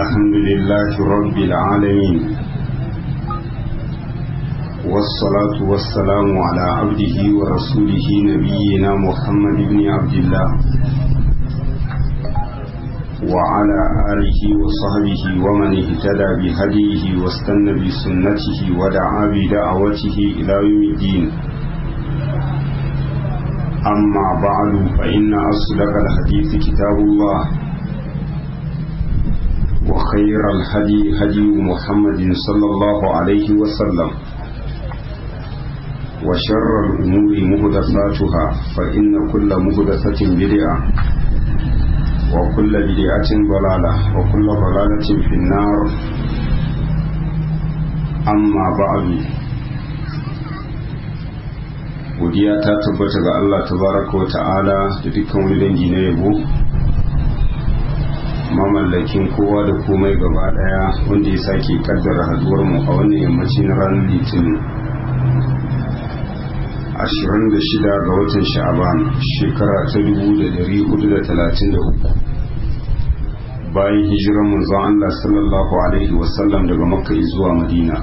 الحمد لله رب العالمين والصلاة والسلام على عبده ورسوله نبينا محمد بن عبد الله وعلى آله وصحبه ومن اهتدى بهديه واستنى بسنته ودعا بدعوته إلى يوم الدين أما بعد فإن أصدق الحديث كتاب الله وخير الهدي هدي محمد صلى الله عليه وسلم وشر الأمور مهدفاتها فإن كل مهدفة بدعة وكل بدعة ضلالة وكل ضلالة في النار أما بعد godiya ta tabbata ga Allah tabaraka wa ta'ala da dukkan wani dangi na yabo mamallakin kowa da komai gaba daya wanda ya sake kaddara haduwar mu a wannan yammaci na ranar litinin 26 ga watan sha'aban shekara ta 1433 bayan hijiran manzon Allah sallallahu alaihi wasallam daga makka zuwa madina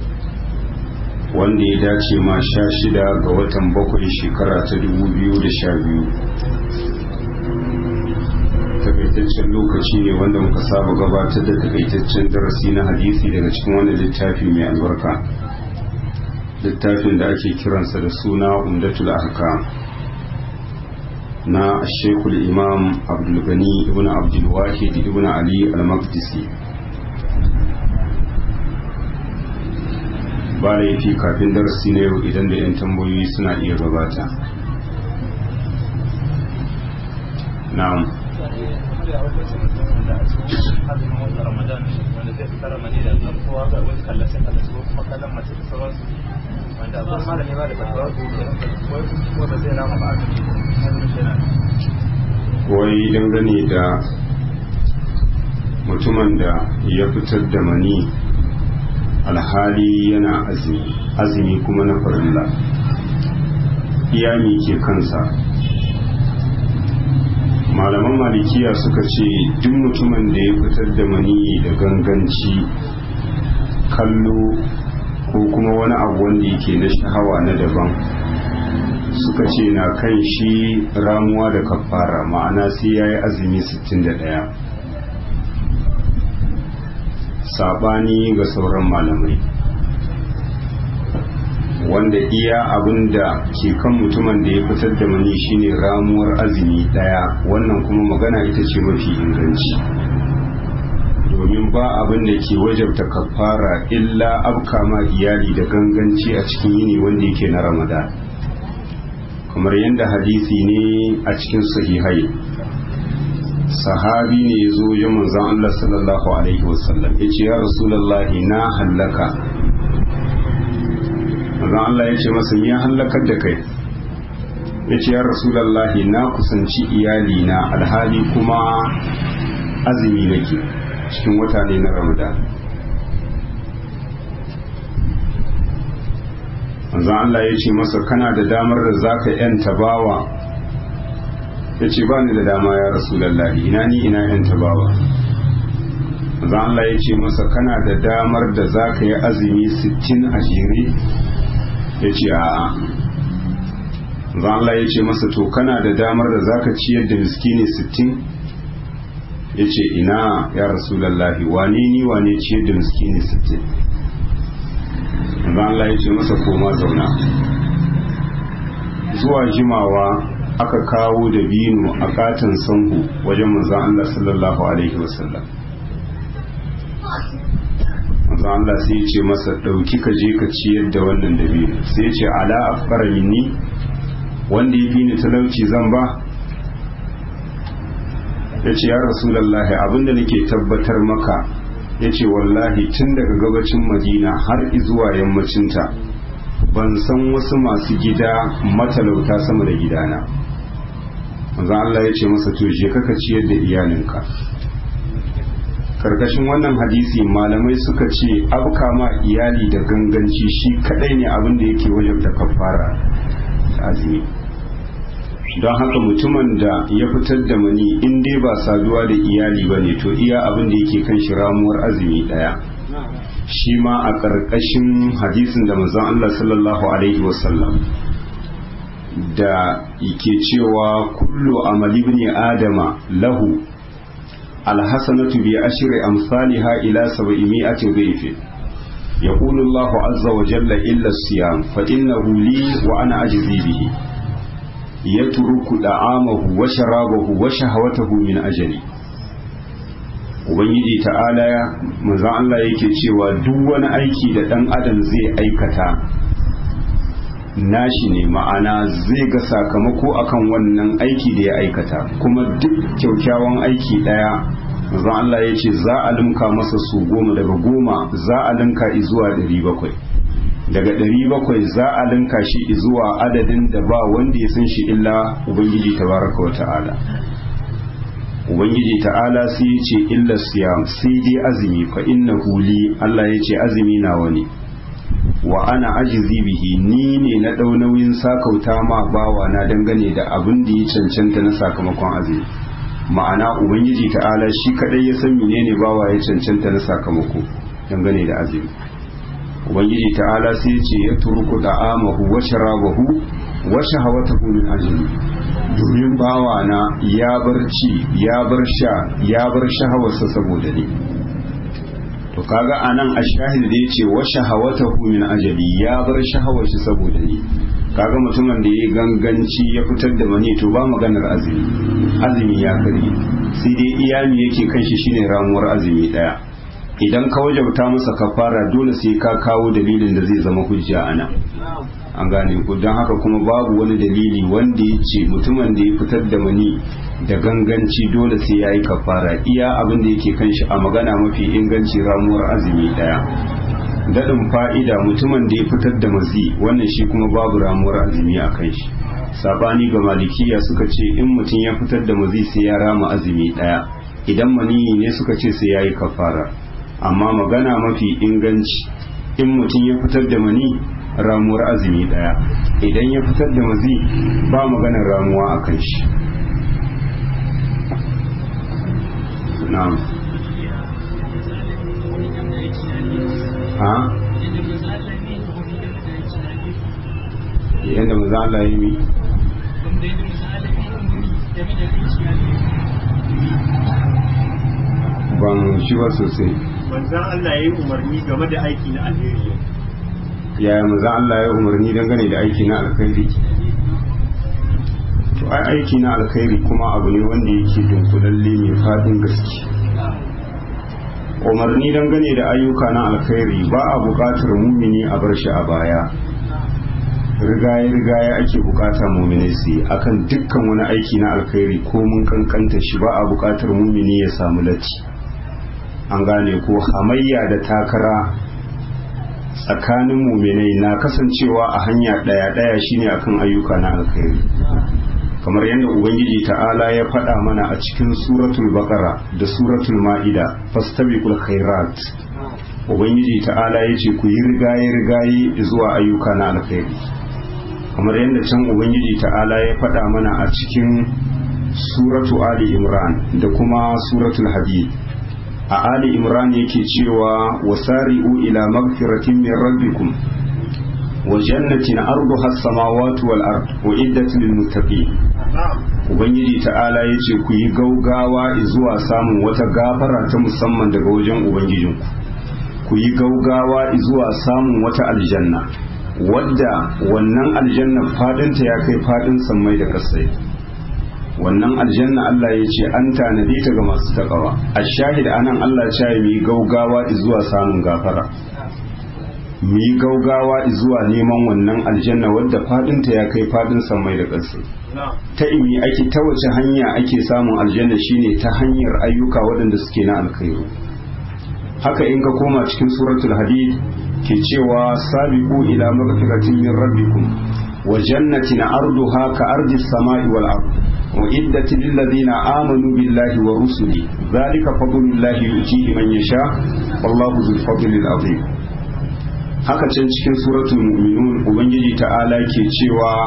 wanda ya dace ma sha shida ga watan bakwai shekara ta 2012 takaitaccen lokaci ne wanda muka saba gabatar da takaitaccen darasi na hadisi daga cikin wani littafi mai albarka littafin da ake kiransa da suna umdatul ahkam na shekul imam abdulgani ibn abdulwahid ibn ali al-maqdisi ba laifi kafin darasi na yau idan da 'yan tambayoyi suna iya gabata na'am wanda abin malami ba da fatawa ko ba zai rama ba wai dangane da mutumin da ya fitar da mani alhali yana azumi azumi kuma na farilla iyami ke kansa malaman malikiya suka ce duk mutumin da ya fitar da mani da ganganci kallo ko kuma wani abu wanda yake na shahawa na daban suka ce na kan shi ramuwa da kafara ma'ana sai ya yi azumi 61 sabani ga sauran malamai wanda iya abin da ke kan mutumin da ya fitar da mani shine ramuwar azumi daya wannan kuma magana ita ce mafi inganci domin ba abin da ke wajabta kafara illa abka ma iyali da ganganci a cikin yini wanda yake na ramadan kamar yadda hadisi ne a cikin sahihai sahabi ne ya zo wajen manzon Allah sallallahu alaihi wasallam ya ce ya rasulallahi na hallaka manzon Allah ya ce masa ya hallakar da kai ya ce ya rasulallahi na kusanci iyali na alhali kuma azumi nake cikin wata ne na ramadan manzon Allah ya ce masa kana da damar da zaka yanta bawa ya ce ba ni da dama ya rasulallahi ina ni ina yan tabawa zan Allah ya ce masa kana da damar da za ka yi azumi sittin a jere ya ce a zan Allah ya ce masa to kana da damar da za ka ciyar da miskini sittin ya ce ina ya rasulallahi wane ni wane ciyar da miskini sittin zan Allah ya ce masa koma zauna zuwa jimawa aka kawo da binu a katin sanhu wajen manzan Allah sallallahu Alaihi wasallam manzan Allah sai ce masa ɗauki ka je ka ciyar da wannan da binu sai ce ala afkara minni wanda ya fi ni talauci zan ba ya ce ya rasulallah abinda nake tabbatar maka ya ce wallahi tun daga gabacin madina har zuwa yammacinta ban san wasu masu gida matalauta sama da gidana manzo Allah ya ce masa to je kaka ciyar da iyalinka karkashin wannan hadisi malamai suka ce abka ma iyali da ganganci shi kadai ne abin da yake wajen da kafara azumi don haka mutumin da ya fitar da mani in dai ba saduwa da iyali ba ne to iya abin da yake kan shi ramuwar azumi daya shi ma a ƙarƙashin hadisin da manzon Allah sallallahu alaihi wasallam da yake cewa kullu amali ibn adama lahu alhasanatu bi ashri amsalha ila sab'imi'ati dhayfin يقول الله عز وجل إلا الصيام فإنه لي وأنا أجزي به يترك دعامه وشرابه وشهوته من أجلي Ubangiji ta'ala ya manzan Allah yake cewa duk wani aiki da ɗan adam zai aikata nashi ne ma'ana zai ga sakamako akan wannan aiki da ya aikata kuma duk kyaukyawan aiki ɗaya manzon Allah ya ce za a limka masa su goma daga goma za a linka zuwa ɗari bakwai daga ɗari bakwai za a linka shi zuwa adadin da ba wanda ya san shi illa ubangiji tabaraka wa ta'ala ubangiji ta'ala sai ya ce illa siyam sai dai azumi fa inna huli Allah ya ce azumi nawa ne wa ana ajizi bihi ni ne na ɗau nauyin sakauta ma bawa na dangane da abin da ya cancanta na sakamakon azumi ma'ana ubangiji ta'ala shi kadai ya san menene bawa ya cancanta na sakamako dangane da azumi ubangiji ta'ala sai ya ce ya turku da'amahu wa sharabahu wa shahawatahu min ajli domin bawa na ya bar ci ya bar sha ya bar shahawarsa saboda ni to kaga anan ashahid da yace wa shahawatahu min ajali ya bar shahawarsa saboda ni kaga mutumin da ya ganganci ya fitar da mani to ba maganar azumi azumi ya kare sai dai iyami yake kan shi shine ramuwar azumi daya idan ka wajauta masa kafara dole sai ka kawo dalilin da zai zama hujja ana an gane ku don haka kuma babu wani dalili wanda ya ce mutumin da ya fitar da mani da ganganci dole sai ya yi kafara iya abin da yake kan shi a magana mafi inganci ramuwar azumi daya daɗin fa'ida mutumin da ya fitar da mazi wannan shi kuma babu ramuwar azumi a kai shi sabani ga malikiya suka ce in mutum ya fitar da mazi sai ya rama azumi ɗaya idan maniyi ne suka ce sai ya yi kafara amma magana mafi inganci in mutum ya fitar da mani ramuwar azumi ɗaya idan ya fitar da mazi ba maganar ramuwa a kan shi na'am ha yadda maza Allah ya yi ban shi ba sosai manzan Allah ya yi umarni game da aiki na alheri yaya maza Allah ya umarni dangane da aiki na alkhairi to ai aiki na alkhairi kuma abu ne wanda yake dunkulalle mai fadin gaske umarni dangane da ayyuka na alkhairi ba a buƙatar mumini a bar shi a baya rigaye rigaye ake bukata mumini su yi akan dukkan wani aiki na alkhairi ko mun kankanta shi ba a buƙatar mumini ya samu latti an gane ko hamayya da takara tsakanin muminai na kasancewa a hanya ɗaya ɗaya shine akan ayyuka na alkhairi kamar yadda ubangiji ta'ala ya faɗa mana a cikin suratul baqara da suratul ma'ida fastabiqul khairat ubangiji ta'ala ya ce ku yi rigaye rigaye zuwa ayyuka na alkhairi kamar yadda can ubangiji ta'ala ya faɗa mana a cikin suratu ali imran da kuma suratul hadid a ali imran yake cewa wasari'u ila magfiratin min rabbikum wa jannatin arduha as-samawati wal ard uiddat lil muttaqin ubangiji ta'ala ya ce ku yi gaugawa zuwa samun wata gafara ta musamman daga wajen ubangijinku ku yi gaugawa zuwa samun wata aljanna wadda wannan aljanna fadinta ya kai fadin sammai da kasai wannan aljanna Allah ya ce an tanade ta ga masu takawa a shahid anan Allah ya yi yi gaugawa zuwa samun gafara mu yi gaugawa zuwa neman wannan aljanna wadda fadinta ya kai fadin sammai da kasai ta imi ake ta wace hanya ake samun aljanna shine ta hanyar ayyuka waɗanda suke na alkhairu haka in ka koma cikin suratul hadid ke cewa sabiqu ila maghfiratin min rabbikum wa jannatin arduha ka ardis samai wal ard wa iddat lil ladina amanu billahi wa rusuli dhalika fadlullahi yutihi man yasha wallahu dhul fadlil azim haka can cikin suratul mu'minun ubangiji ta'ala ke cewa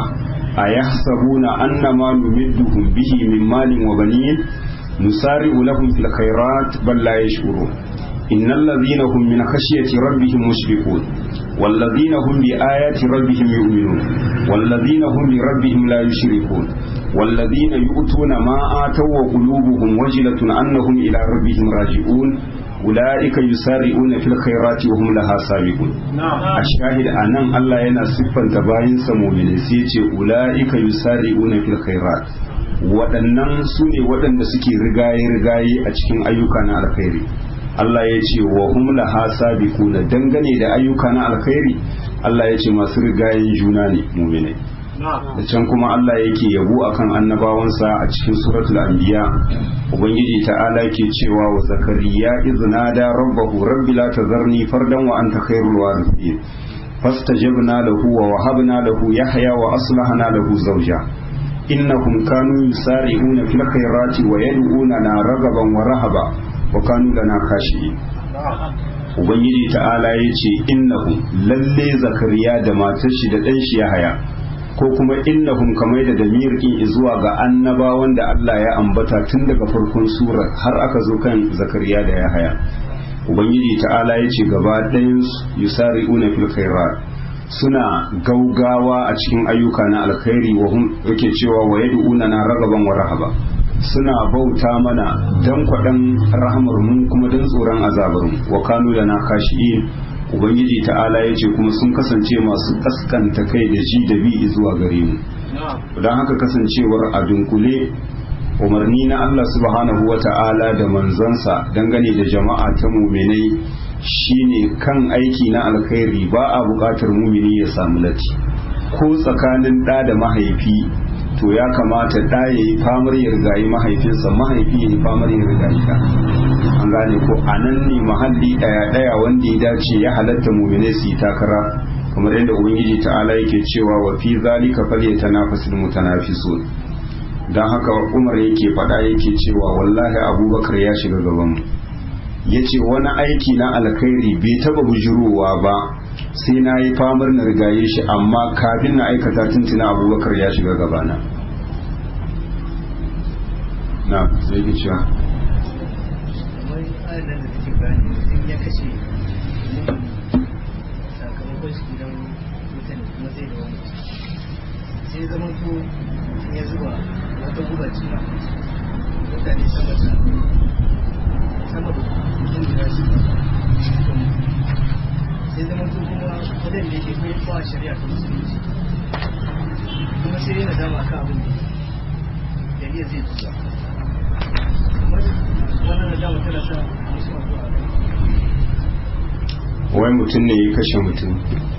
ayahsabuna annama numidduhum bihi min malin wa banin nusari'u lahum fil khairat bal la yash'urun innal ladhina hum min khashyati rabbihim mushfiqun wal ladhina hum bi ayati rabbihim yu'minun wal ladhina hum bi rabbihim la yushrikun wal ladhina yu'tuna ma ataw wa qulubuhum wajilatun annahum ila rabbihim raji'un ulaika yusari'una fil khairati wa hum laha sabiqun a shahid anan Allah yana siffanta bayinsa mu'mini sai ya ce ulaika yusari'una fil khairat waɗannan su ne waɗanda suke rigaye-rigaye a cikin ayyuka na alkhairi Allah ya ce wa hum laha sabiquna dangane da ayyuka na alkhairi Allah ya ce masu rigayen juna ne mu'minai da can kuma Allah yake yabo akan annabawansa a cikin suratul anbiya ubangiji ta'ala ke cewa wa zakariya iznada rabbahu rabbi la tazarni fardan wa anta khairul warithin fastajabna lahu wa wahabna lahu yahya wa aslahna lahu zawja innahum kanu yusari'una fil khairati wa yad'unana ragaban wa rahaba wa kanu lana khashi'in ubangiji ta'ala yace innahum lalle zakariya da matar shi da dan shi yahya ko kuma innahum kamar da damir in zuwa ga annabawan da Allah ya ambata tun daga farkon surar har aka zo kan zakariya da yahaya ubangiji ta'ala ya ce gaba ɗayan yusari'una fil khairat suna gaugawa a cikin ayyuka na alkhairi wa hum yake cewa wa yad'una na ragaban wa rahaba suna bauta mana dan kwaɗan rahamar mu kuma dan tsoron azabar mu wa kanu lana kashi'in ubangiji ta'ala ya ce kuma sun kasance masu kaskanta kai da ji da bi zuwa gare mu don haka kasancewar a dunkule umarni na Allah subhanahu wa ta'ala da manzansa dangane da jama'a ta muminai shine kan aiki na alkhairi ba a buƙatar mumini ya samu lati ko tsakanin ɗa da mahaifi to ya kamata ɗa ya yi famar ya rigayi mahaifinsa mahaifi ya yi famar ya rigayi ɗa an gane ko a nan ne mahalli ɗaya ɗaya wanda ya dace ya halatta muminai su yi takara kamar yadda ubangiji ta'ala yake cewa wa fi zalika falyatanafasul mutanafisun dan haka Umar yake faɗa yake cewa wallahi Abubakar ya shiga gaban mu yace wani aiki na alkhairi bai taba bujurowa ba sai na yi famar na rigaye shi amma kafin na aikata tuntuna Abubakar ya shiga gabana na sai ki cewa adadin da take bayani mutum ya kashe sakamakon shi gidan mutane kuma zai da wani sai zama to ya zuba wata guba ce mutane sama da sama da mutum guda shi sai zama to kuma wadan da yake kai ba shari'a ta musulunci kuma sai yana dama kan abin da ya zai tuba kamar wannan da dama tana sa musu addu'a wai mutum ne ya kashe mutum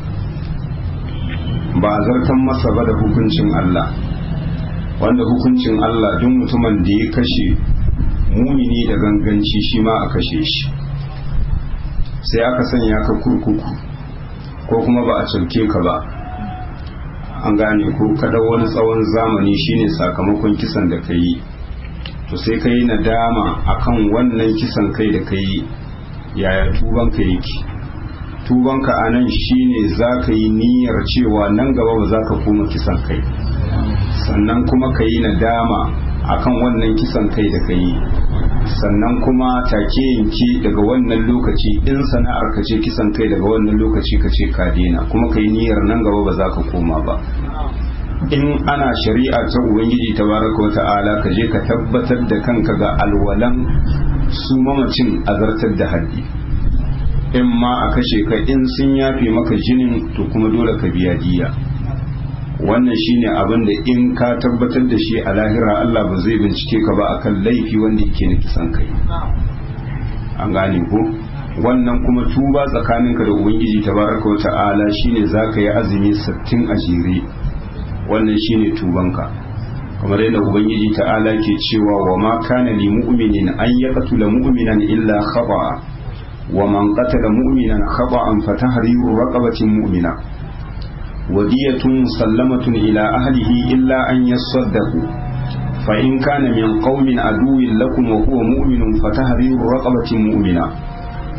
ba a zartan masa ba da hukuncin Allah wanda hukuncin Allah duk mutumin da ya kashe mumini da ganganci shi ma a kashe shi sai aka sanya ka kurkuku ko kuma ba a cauke ka ba an gane ko kada wani tsawon zamani shine sakamakon kisan da ka yi to sai ka yi nadama akan wannan kisan kai da ka yi yaya tubanka yake tubanka a nan shine za ka yi niyyar cewa nan gaba ba za ka koma kisan kai sannan kuma ka yi nadama akan wannan kisan kai da ka yi sannan kuma take yanki daga wannan lokaci in sana'ar ka ce kisan kai daga wannan lokaci ka ce ka daina kuma ka yi niyyar nan gaba ba za ka koma ba in ana shari'a ta ubangiji tabaraka wata'ala ka je ka tabbatar da kanka ga alwalan su mamacin azartar da haddi in ma a kashe ka in sun yafe maka jinin to kuma dole ka biya diya wannan shine abin da in ka tabbatar da shi a lahira Allah ba zai bincike ka ba akan laifi wanda yake na kisan kai an gane ko wannan kuma tuba tsakaninka da ubangiji tabaraka wa ta'ala shine zaka yi azumi 60 a jere wannan shine tubanka kamar yadda ubangiji ta'ala ke cewa wa ma kana li mu'minin an yaqtula mu'minan illa khata'a wa man qatala mu'minan khata'an fa tahriru raqabatin mu'mina wadiyatun musallamatun ila ahlihi illa an yasaddaqu fa in kana min qaumin aduwwin lakum wa huwa mu'minun fa tahriru raqabatin mu'mina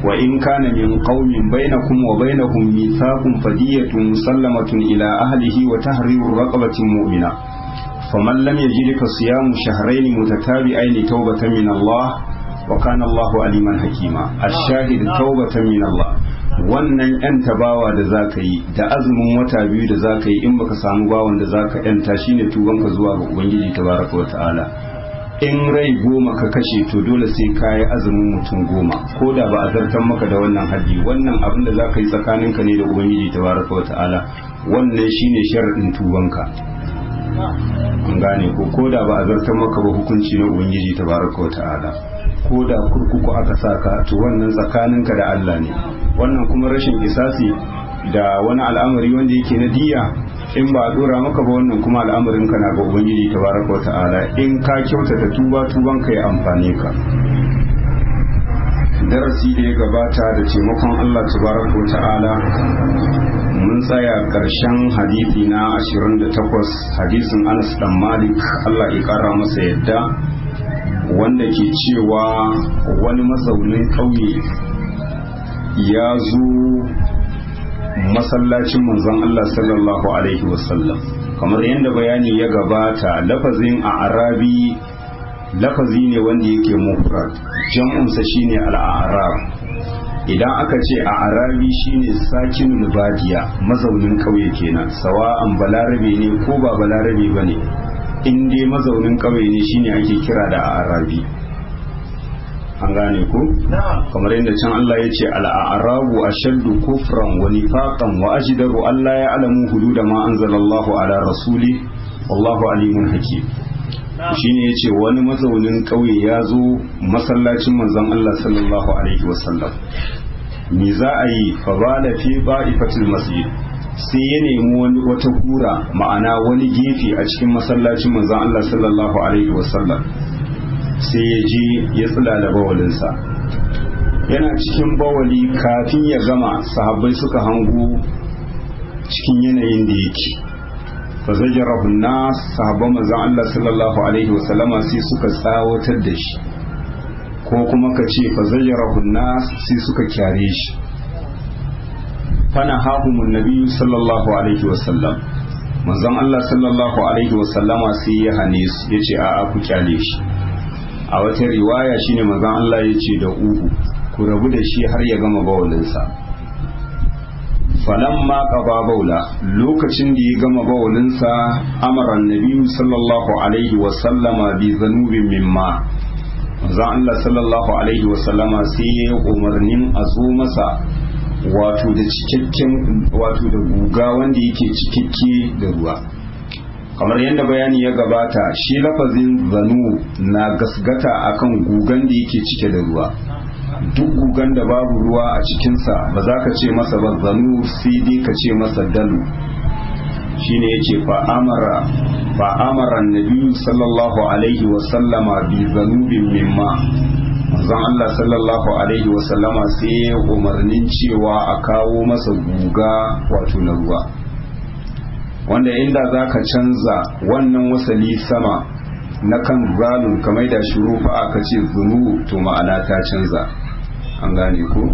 wa in kana min qaumin bainakum wa bainahum mithaqun fadiyatun musallamatun ila ahlihi wa tahriru raqabatin mu'mina faman lam yajid fa siyamu shahrayn mutatabi'ain tawbatan min Allah wa kana Allahu aliman hakima ash-shahid tawbatan min Allah wannan yan tabawa da zaka yi da azumin wata biyu da zaka yi in baka samu bawan da zaka yanta shine tubanka zuwa ga ubangiji tabaraka wa ta'ala in rai goma ka kashe to dole sai ka yi azumin mutum goma ko da ba a zartar maka da wannan haddi wannan abin da za ka yi tsakaninka ne da ubangiji tabaraka wa ta'ala wannan shine sharaɗin tubanka an gane ko ko da ba a zartar maka ba hukunci na ubangiji tabaraka wa ta'ala ko da kurkuku aka saka to wannan tsakaninka da Allah ne wannan kuma rashin isasi da wani al'amari wanda yake na diya in ba a dora maka ba wannan kuma al'amarin ka na ga ubangiji tabaraka ta'ala in ka kyautata tuba tuban ka ya amfane ka darasi da ya gabata da taimakon Allah tabaraka ta'ala mun tsaya karshen hadisi na 28 hadisin Anas dan Malik Allah ya kara masa yadda wanda ke cewa wani mazaunin ƙauye ya zo masallacin manzon Allah sallallahu alaihi wasallam kamar yadda bayani ya gabata lafazin a arabi lafazi ne wanda yake mufrad jam'unsa shine al'arab idan aka ce a arabi shine sakinul badiya mazaunin kauye kenan sawa'an balarabe ne ko ba balarabe bane in dai mazaunin kauye ne shine ake kira da arabi an gane ku kamar yadda can Allah ya ce al'arabu ashaddu kufran wa nifaqan wa ajdaru Allah ya alamu hududa ma anzalallahu ala rasuli wallahu alimun hakim shine yace wani mazaunin kauye ya zo masallacin manzon Allah sallallahu alaihi wasallam me za a yi fa bala fi ba'ifatil masjid sai ya nemi wani wata kura ma'ana wani gefe a cikin masallacin manzon Allah sallallahu alaihi wasallam sai ya je ya tsila da bawalinsa yana cikin bawali kafin ya gama sahabbai suka hango cikin yanayin da yake fa zajarahu nas sahabban manzon Allah sallallahu alaihi wasallama sai suka tsawatar da shi ko kuma ka ce fa zajarahu nas sai suka kyare shi fana hahumun nabiyyu sallallahu alaihi wasallam manzon Allah sallallahu alaihi wasallama sai ya hane su yace a'a ku kyale shi a wata riwaya shine manzon Allah ya ce da uhu ku rabu da shi har ya gama bawalinsa falamma qaba baula lokacin da ya gama bawalinsa amara annabi sallallahu alaihi wa sallama bi zanubin mimma manzon Allah sallallahu alaihi wa sallama sai ya umarnin a zo masa wato da cikakken wato da guga wanda yake cikakke da ruwa kamar yadda bayani ya gabata shi lafazin zanu na gasgata akan gugan da yake cike da ruwa duk gugan da babu ruwa a cikinsa ba za ka ce masa ba zanu sai dai ka ce masa dalu shine yace fa amara fa amara annabi sallallahu alaihi wa sallama bi zanubin mimma manzon Allah sallallahu alaihi wa sallama sai umarnin cewa a kawo masa guga wato na ruwa wanda inda za ka canza wannan wasali sama na kan zalun kamar da shuru fa aka ce zunu to ma'ana ta canza an gane ko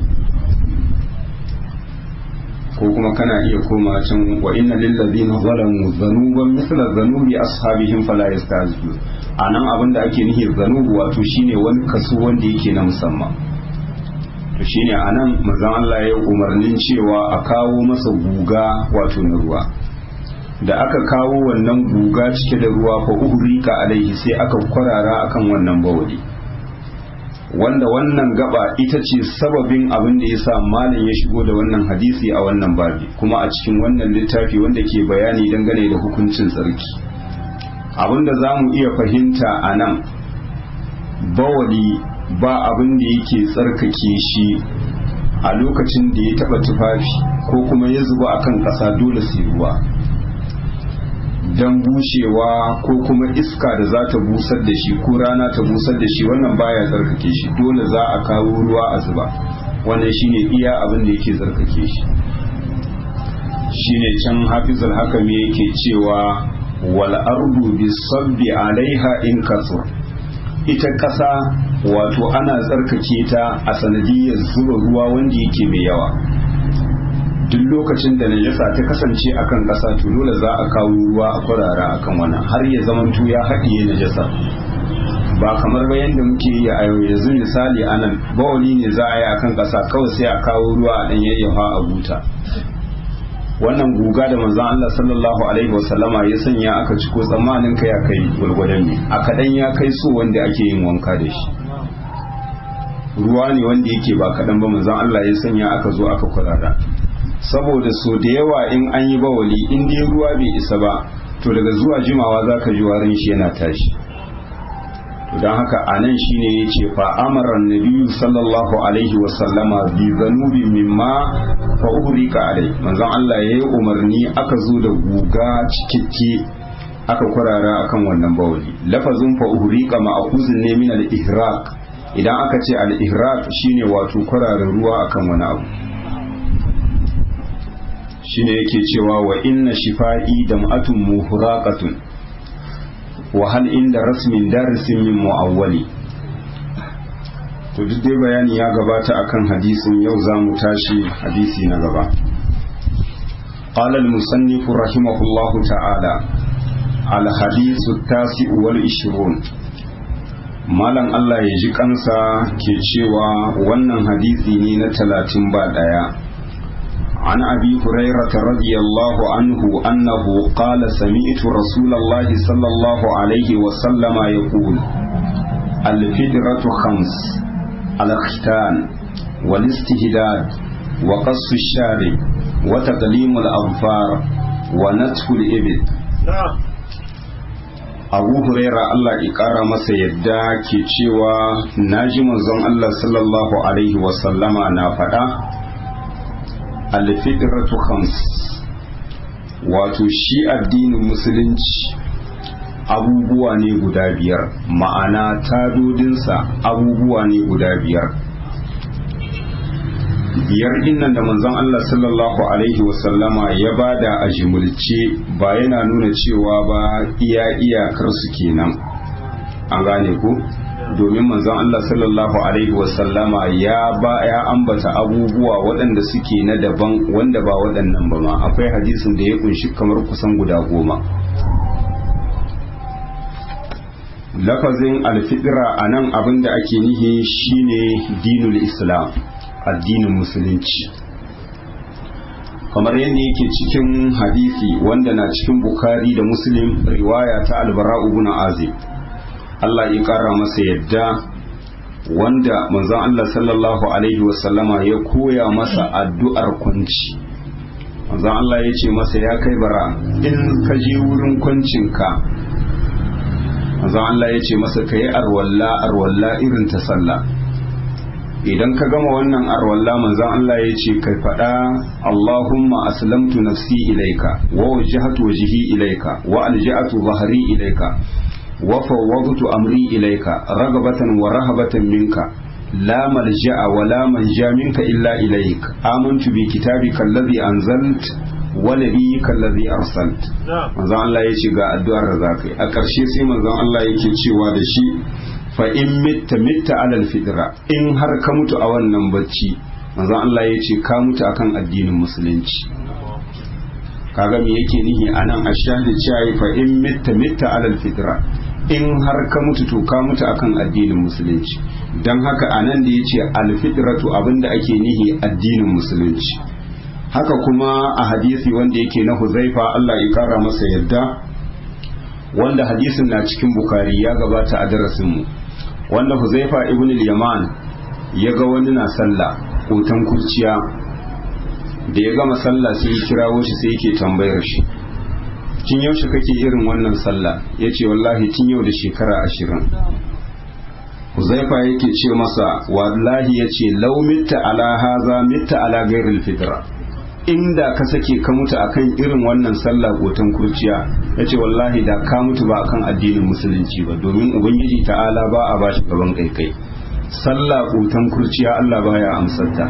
ko kuma kana iya koma can wa inna lillazina zalamu zanuban mithla zanubi ashabihim fala yastaziju anan abin da ake nihi zanubu wato shine wani kaso wanda yake na musamman to shine anan manzon Allah ya umarnin cewa a kawo masa guga wato na ruwa da aka kawo wannan guga cike da ruwa fa uhrika alaihi sai aka kwarara akan wannan bawali wanda wannan gaba ita ce sababin abin da yasa malam ya shigo da wannan hadisi a wannan babi kuma a cikin wannan littafi wanda ke bayani dangane da hukuncin tsarki abin da za mu iya fahimta a nan bawali ba abin da yake tsarkake shi a lokacin da ya taba tufafi ko kuma ya zuba akan ƙasa dole sai ruwa don bushewa ko kuma iska da za ta busar da shi ko rana ta busar da shi wannan baya tsarkake shi dole za a kawo ruwa a zuba wannan shine iya abin da yake tsarkake shi shine can hafizul hakami yake cewa wal ardu bisabbi alaiha in kasur ita ƙasa wato ana tsarkake ta a sanadiyar zuba ruwa wanda yake mai yawa duk lokacin da najasa ta kasance akan ƙasa to dole za a kawo ruwa a kwarara akan wannan har ya zamanto ya haɗiye najasa ba kamar ba yadda muke yi a yau yanzu misali anan bawali ne za a yi akan ƙasa kawai sai a kawo ruwa a ɗan yayyafa a buta wannan guga da manzon Allah sallallahu alaihi wasallama ya sanya aka ci ko tsammanin ka ya kai gwargwadon ne a kaɗan ya kai so wanda ake yin wanka da shi ruwa ne wanda yake ba kaɗan ba manzon Allah ya sanya aka zo aka kwarara saboda so da yawa in an yi bawali in dai ruwa bai isa ba to daga zuwa jimawa za ka ji warin shi yana tashi don haka a nan shi ne ya ce fa'amaran nabiyu sallallahu alaihi wasallama bi zanubi mimma fa uhrika alai manzon Allah ya yi umarni aka zo da guga cikakke aka kwarara akan wannan bawali lafazin fa uhrika ma'khuzun ne min al-ihraq idan aka ce al-ihraq shine wato kwarara ruwa akan wani abu shine yake cewa wa inna shifa'i dam'atun muhraqatun wa hal inda rasmin darisin min mu'awwali to duk dai bayani ya gabata akan hadisin yau za mu tashi hadisi na gaba قال المصنف رحمه الله تعالى الحديث التاسع والعشرون malam Allah ya ji kansa ke cewa wannan hadisi ne na talatin ba ɗaya عن أبي هريرة رضي الله عنه أنه قال سمعت رسول الله صلى الله عليه وسلم يقول الفدرة خمس الختان والاستهداد وقص الشارب وتقليم الأظفار ونتف الإبل abu huraira Allah ƙara masa yadda ke cewa naji manzon Allah sallallahu alaihi wasallama na faɗa alfidratu khams wato shi addinin musulunci abubuwa ne guda biyar ma'ana tadodinsa abubuwa ne guda biyar biyar dinnan da manzon Allah sallallahu alaihi wasallama ya bada a jimulce ba yana nuna cewa ba iya iyakar su kenan an gane ku domin manzon Allah sallallahu alaihi wasallama ya ba ya ambata abubuwa waɗanda suke na daban wanda ba waɗannan ba ma akwai hadisin da ya kunshi kamar kusan guda goma lafazin alfidira a nan abin da ake nihi shine dinul islam addinin musulunci kamar yadda yake cikin hadisi wanda na cikin bukari da muslim riwaya ta albara ibn azib Allah ya kara masa yadda wanda manzon Allah sallallahu alaihi wasallama ya koya masa addu'ar kwanci manzon Allah ya ce masa ya kai bara in ka je wurin kwancinka manzon Allah ya ce masa ka yi arwalla arwalla irin ta sallah idan ka gama wannan arwalla manzon Allah ya ce kai faɗa Allahumma aslamtu nafsi ilaika wa wajjahtu wajhi ilaika wa alja'atu dhahri ilaika وفوضت أمري إليك رغبة ورهبة منك لا ملجأ ولا منجا منك إلا إليك آمنت بكتابك الذي أنزلت ونبيك الذي أرسلت manzon Allah ya ce ga addu'ar da za ka yi a ƙarshe sai manzon Allah yake cewa da shi fa in mitta mitta alal fitra in har ka mutu a wannan bacci manzon Allah ya ce ka mutu akan addinin musulunci kaga me yake nihi anan ashhadu cewa fa in mitta mitta alal fitra in har ka mutu to ka mutu akan addinin musulunci don haka anan da yace alfitratu abinda ake nihi addinin musulunci haka kuma a hadisi wanda yake na huzaifa Allah ya kara masa yadda wanda hadisin na cikin bukari ya gabata a darasinmu wanda huzaifa ibn al-yaman ya ga wani na sallah kotan kurciya da ya gama sallah sai ya kirawo shi sai yake tambayar shi tun yaushe kake irin wannan sallah ya ce wallahi tun yau da shekara ashirin huzaifa yake ce masa wallahi ya ce lau mitta ala haza mitta ala gairil fitra inda ka sake ka mutu akan irin wannan sallah gotan kurciya ya ce wallahi da ka mutu ba akan addinin musulunci ba domin ubangiji ta'ala ba a bashi gaban kaikai sallah gotan kurciya allah baya amsarta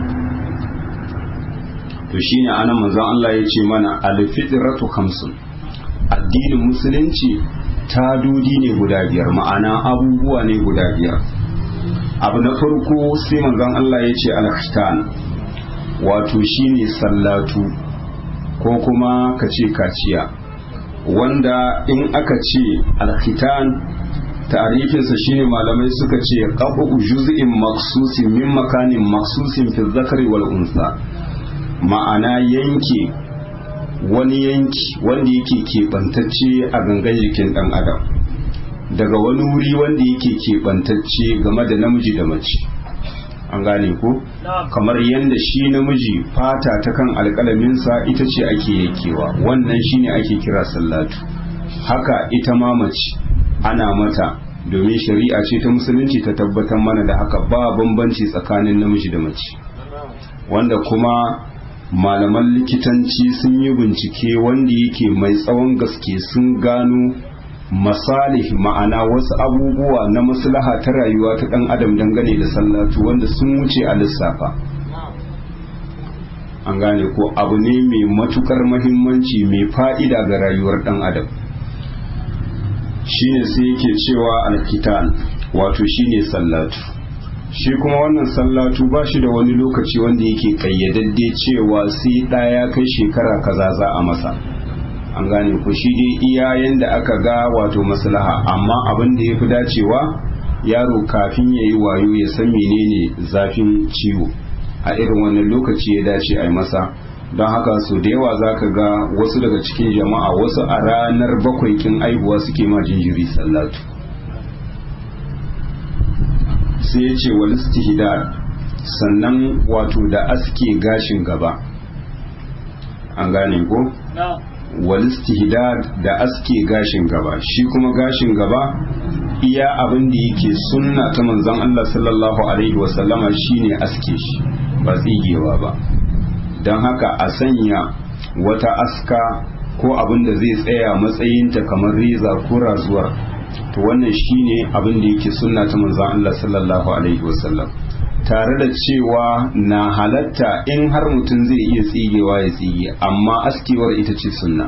to shine anan manzon Allah ya ce mana alfitratu khamsun addinin musulunci tadodi ne guda biyar ma'ana abubuwa ne guda biyar abu na farko sai manzon Allah ya ce al-khitan wato shine sallatu ko kuma ka ce kaciya wanda in aka ce al-khitan ta'arifinsa shine malamai suka ce qabu juz'in maksusin min makanin maksusin fi zakari wal unsa ma'ana yanke wani yanki wanda yake keɓantacce a gangan jikin ɗan adam daga wani wuri wanda yake keɓantacce game da namiji da mace an gane ko kamar yadda shi namiji fata ta kan alƙalaminsa ita ce ake yankewa wannan shine ake kira sallatu haka ita ma mace ana mata domin shari'a ce ta musulunci ta tabbatar mana da haka ba bambanci tsakanin namiji da mace wanda kuma malaman likitanci sun yi bincike wanda yake mai tsawon gaske sun gano masalih ma'ana wasu abubuwa na maslaha ta rayuwa ta dan adam dangane da sallatu wanda sun wuce a lissafa an gane ko abu ne mai matukar mahimmanci mai fa'ida ga rayuwar dan adam shine sai yake cewa alkitan wato shine sallatu shi kuma wannan sallatu ba shi da wani lokaci wanda yake kayyadadde cewa sai ɗaya kai shekara kaza za a masa an gane ku shi dai iya yanda aka ga wato maslaha amma abin da ya fi dacewa yaro kafin ya yi wayo ya san menene zafin ciwo a irin wannan lokaci ya dace a yi masa don haka so da yawa za ka ga wasu daga cikin jama'a wasu a ranar bakwai kin aihuwa suke ma jinjiri sallatu sai ya ce wal istihdad sannan wato da aske gashin gaba an gane ko wal istihdad da aske gashin gaba shi kuma gashin gaba iya abin da yake sunna ta manzon Allah sallallahu alaihi wasallama shine aske shi ba tsigewa ba don haka a sanya wata aska ko abin da zai tsaya matsayinta kamar reza ko razuwar to wannan shine abin da yake sunna ta manzon Allah sallallahu alaihi wasallam tare da cewa na halatta in har mutum zai iya tsigewa ya tsige amma askewar ita ce sunna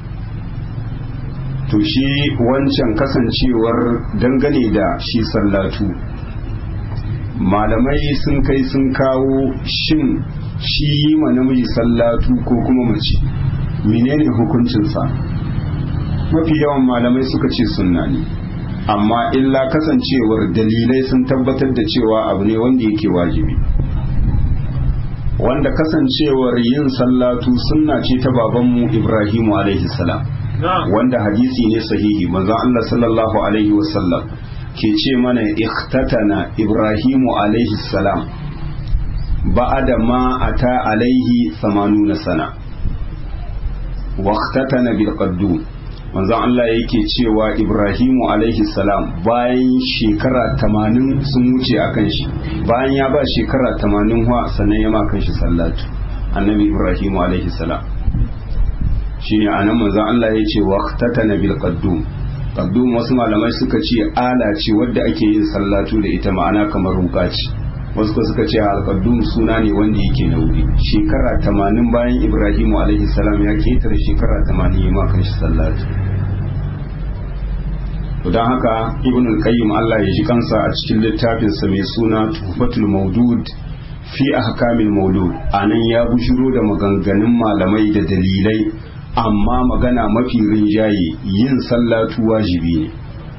to shi wancan kasancewar dangane da shi sallatu malamai sun kai sun kawo shin shi yi ma namiji sallatu ko kuma mace menene hukuncinsa mafi yawan malamai suka ce sunna ne amma illa kasancewar dalilai sun tabbatar da cewa abu ne wanda yake wajibi wanda kasancewar yin sallatu sunna ce ta babanmu ibrahimu alaihi salam wanda hadisi ne sahihi manzon Allah sallallahu alaihi wasallam ke ce mana ikhtatana ibrahimu alaihi salam ba'ada ma ata alaihi 80 sana wa ikhtatana bil qaddum manzon Allah yake cewa Ibrahimu alaihi salam bayan shekara tamanin sun wuce a kan shi bayan ya ba shekara tamanin wa sannan ya ma kan shi sallatu annabi Ibrahimu alaihi salam shine anan manzon Allah ya ce waqtatana bil qaddum qaddum wasu malamai suka ce ala ce wadda ake yin sallatu da ita ma'ana kamar ruka ce wasu ko suka ce al-qaddum suna ne wanda yake na wuri shekara tamanin bayan Ibrahimu alaihi salam ya ketare shekara tamanin ya ma kan shi sallatu don haka ibn al-qayyim Allah ya ji kansa a cikin littafinsa mai suna tuhfatul maudud fi ahkamil maulud anan ya bushiro da maganganun malamai da dalilai amma magana mafi rinjaye yin sallatu wajibi ne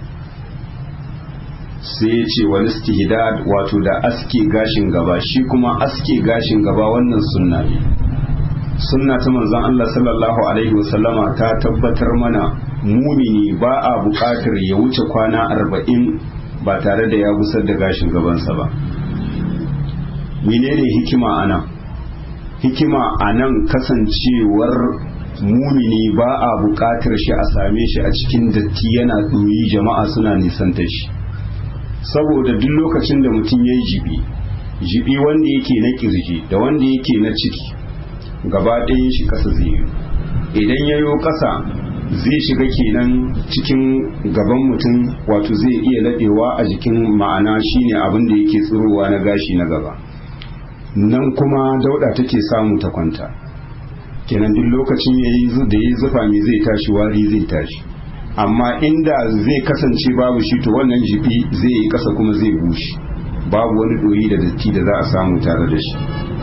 sai ya ce wal istihdad wato da aske gashin gaba shi kuma aske gashin gaba wannan sunna ne sunna ta manzon Allah sallallahu alaihi wasallama ta tabbatar mana mumini ba a buƙatar ya wuce kwana arba'in ba tare da ya gusar da gashin gabansa ba menene hikima a nan hikima a nan kasancewar mumini ba a buƙatar shi a same shi a cikin datti yana ɗoyi jama'a suna nisanta shi saboda duk lokacin da mutum ya yi jibi jibi wanda yake na kirji da wanda yake na ciki gaba ɗayan shi ƙasa zai yi idan ya yo ƙasa zai shiga kenan cikin gaban mutum wato zai iya laɗewa a jikin ma'ana shine abin da yake tsirowa na gashi na gaba nan kuma dauɗa take samu ta kwanta kenan duk lokacin ya yi da ya zufa mai zai tashi wari zai tashi amma inda zai kasance babu shi to wannan jibi zai yi kasa kuma zai bushe babu wani doyi da datti da za a samu tare da shi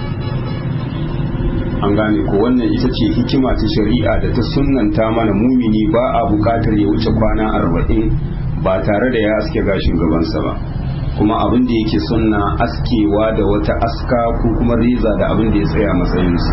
an gane ko wannan ita ce hikima ta shari'a da ta sunnanta mana mumini ba a bukatar ya wuce kwana arba'in ba tare da ya aske gashin gabansa ba kuma abin da yake sunna askewa da wata aska ko kuma reza da abin da ya tsaya matsayinsu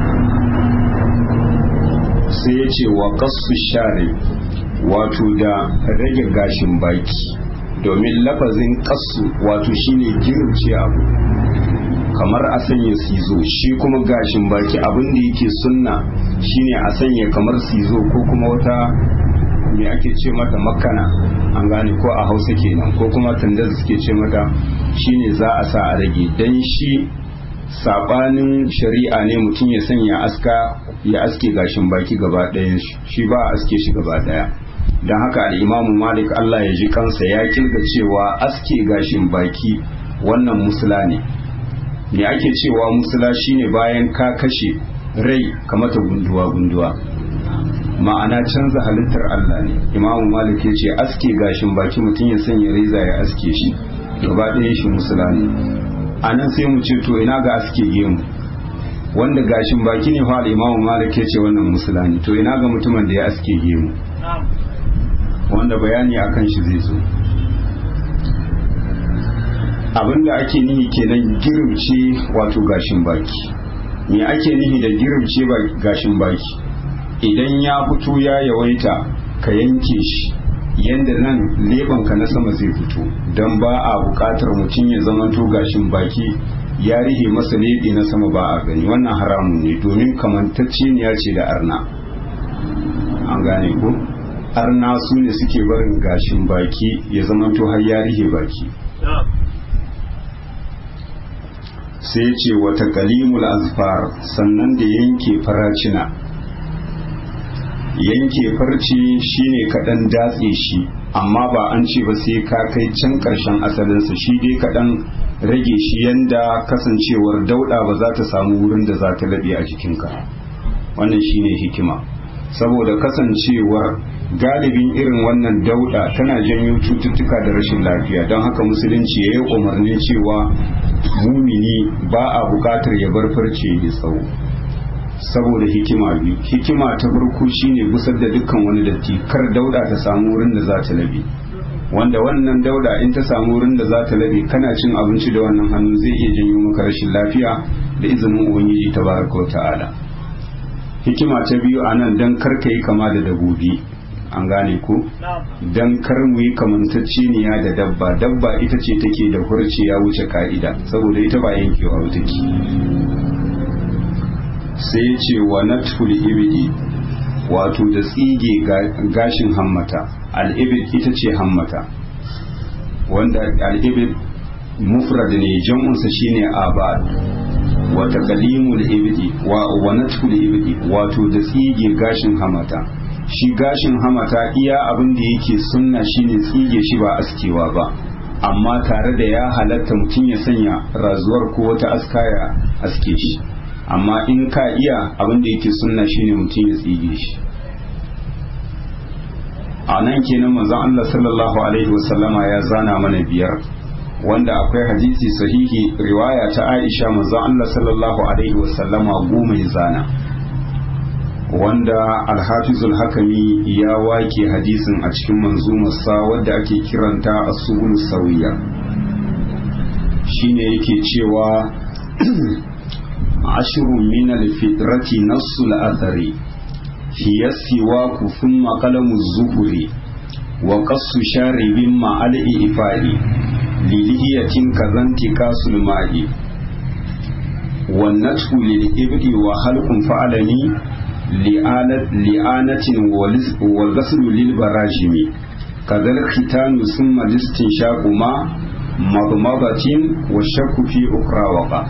sai ya ce wa kasu share wato da rage gashin baki domin lafazin kasu wato shine girce abu kamar a sanya sizo shi kuma gashin baki abin da yake sunna shine a sanya kamar sizo ko kuma wata me ake ce mata makana an gane ko a hausa kenan ko kuma tanda suke ce mata shine za a sa a rage dan shi sabanin shari'a ne mutum ya sanya aska ya aske gashin baki gaba ɗayan shi ba a aske shi gaba ɗaya don haka al'imamu malik allah ya ji kansa ya kirga cewa aske gashin baki wannan musula ne me ake cewa musula shine bayan ka kashe rai kamata gunduwa gunduwa ma'ana canza halittar Allah ne imamu malik ya ce aske gashin baki mutum ya sanya reza ya aske shi gaba ɗaya shi musula ne a nan sai mu ce to ina ga aske gemu wanda gashin baki ne fa imamu malik ya ce wannan musula ne to ina ga mutumin da ya aske gemu wanda bayani akan shi zai zo abinda ake nihi kenan girbce wato gashin baki me ake nihi da girbce gashin baki idan ya fito ya yawaita ka yanke shi yadda nan lebanka na sama zai fito don ba a bukatar mutum ya zamanto gashin baki ya rihe masa lebe na sama ba a gani wannan haramun ne domin kamantacceniya ce da arna an gane ko arna su ne suke barin gashin baki ya zamanto har ya rihe baki sai ce wata kalimul azfar sannan da yanke faracina yanke farce shine kaɗan datse shi amma ba an ce ba sai ka kai can ƙarshen asalinsa shi dai kaɗan rage shi yanda kasancewar dauɗa ba za ta samu wurin da za ta laɓe a jikinka wannan shine hikima saboda kasancewar galibin irin wannan dauɗa tana janyo cututtuka da rashin lafiya don haka musulunci ya yi umarnin cewa mumini ba a buƙatar ya bar farce ya tsawo saboda hikima biyu hikima ta farko shine gusar da dukkan wani datti kar dauda ta samu wurin da za ta labe wanda wannan dauda in ta samu wurin da za ta labe kana cin abinci da wannan hannu zai iya janyo maka rashin lafiya da izinin ubangiji tabaraka wa ta'ala hikima ta biyu a nan dan kar ka yi kama da dabobi an gane ko dan kar mu yi kamantacceniya da dabba dabba ita ce take da hurci ya wuce ka'ida saboda ita ba yankewa take sai ya ce wa natful ibidi wato da tsige gashin hammata al'ibid ita ce hammata wanda al'ibid mufrad ne jam'unsa shine abad wa taqlimul ibidi wa wa natful ibidi wato da tsige gashin hammata shi gashin hamata iya abin da yake sunna shine tsige shi ba askewa ba amma tare da ya halatta mutum ya sanya razuwar ko wata aska ya aske shi amma in ka iya abin da yake sunna shine mutum ya tsige shi a nan kenan manzon Allah sallallahu alaihi wasallama ya zana mana biyar wanda akwai hadisi sahihi riwaya ta Aisha manzon Allah sallallahu alaihi wasallama goma ya zana wanda alhafizul hakami ya wake hadisin a cikin manzumarsa wadda ake kiranta as-subul sawiya shine yake cewa ashru min al-fitrati nassul athari hiya siwaku thumma qalamu zuhuri wa qassu sharibin ma al-ifai lilihiyatin kazanti kasul ma'i والنتف للإبل وخلق فعلني li'anatin wa gaslu lil barajimi kadal khitanu summa listinshaqu ma madmadatin wa shakku fi ukra waqa